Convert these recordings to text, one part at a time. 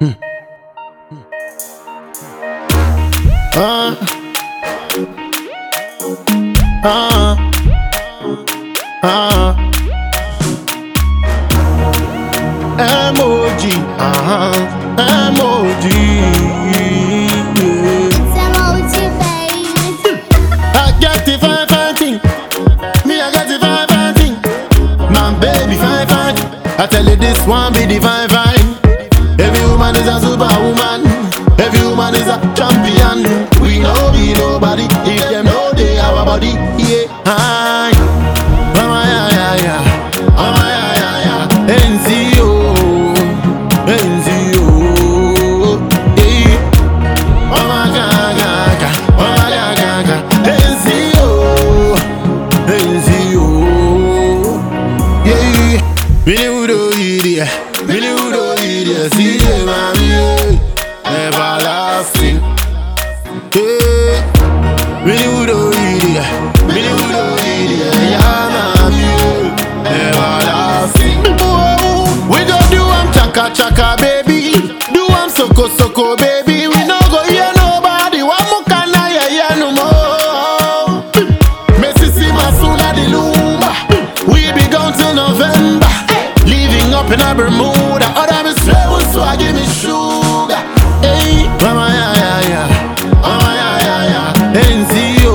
Uh, uh, uh. Emoji, uh-huh. Emoji. yeah. It's emoji, baby. I get the fine fine thing. Me, I get the fine fine thing. My baby fine fine. I tell you this one be the fine fine. Every woman is a superwoman. Every woman is a champion. We know be nobody if them know they our body. Yeah. Hi. Mama ya ya ya. Mama ya ya ya. NCO. NCO. Yeah. Mama ga ga ga. Mama ga ga ga. NCO. NCO. Yeah. Really would idiot. Really would idiot. See you, mommy. yeah. Everlasting. Yeah. Really would idiot. Really would idiot. Yeah, mommy. yeah. Everlasting. Whoa. We go do am chaka chaka, baby. Do am soko soko, baby. We no go hear nobody. Wa mukana ya ya no more. Mississippi Masuna the Lumba. We be gone till November. Living up in a Bermuda. Other me swear so I give me sugar. Hey, mama ya ya ya. Mama ya ya ya. NCO.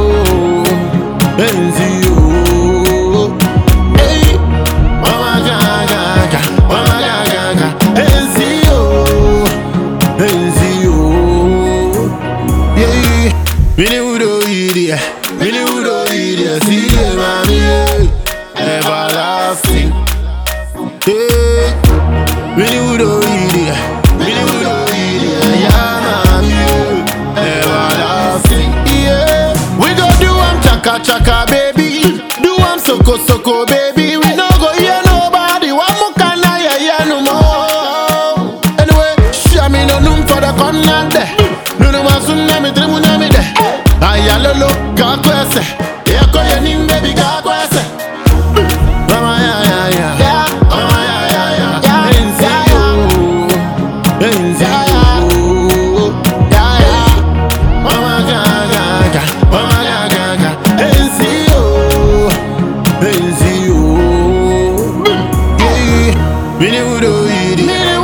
NCO. Hey, mama ga ga ga. Mama ga ga ga. NCO. NCO. Yeah, Really would idiot, really would idiot. See you, mommy, yeah. everlasting. Yeah, really would idiot, really would idiot. Yeah, mommy, yeah. everlasting. Yeah, we go do am chaka chaka, baby. Do am soko soko, baby. We no go hear nobody. Wa mukana ya ya no more. Anyway, share me no room for the corner there. Nunu masuna mi trimu na mi de. Ayalolo ga kwese. Eko ye nim baby ga kwese. Mama ya ya ya. Mama ya ya ya. NCO. NCO. Mama ga ga ga. Mama ga ga ga. NCO. NCO. Yeah. Mini wudo idi.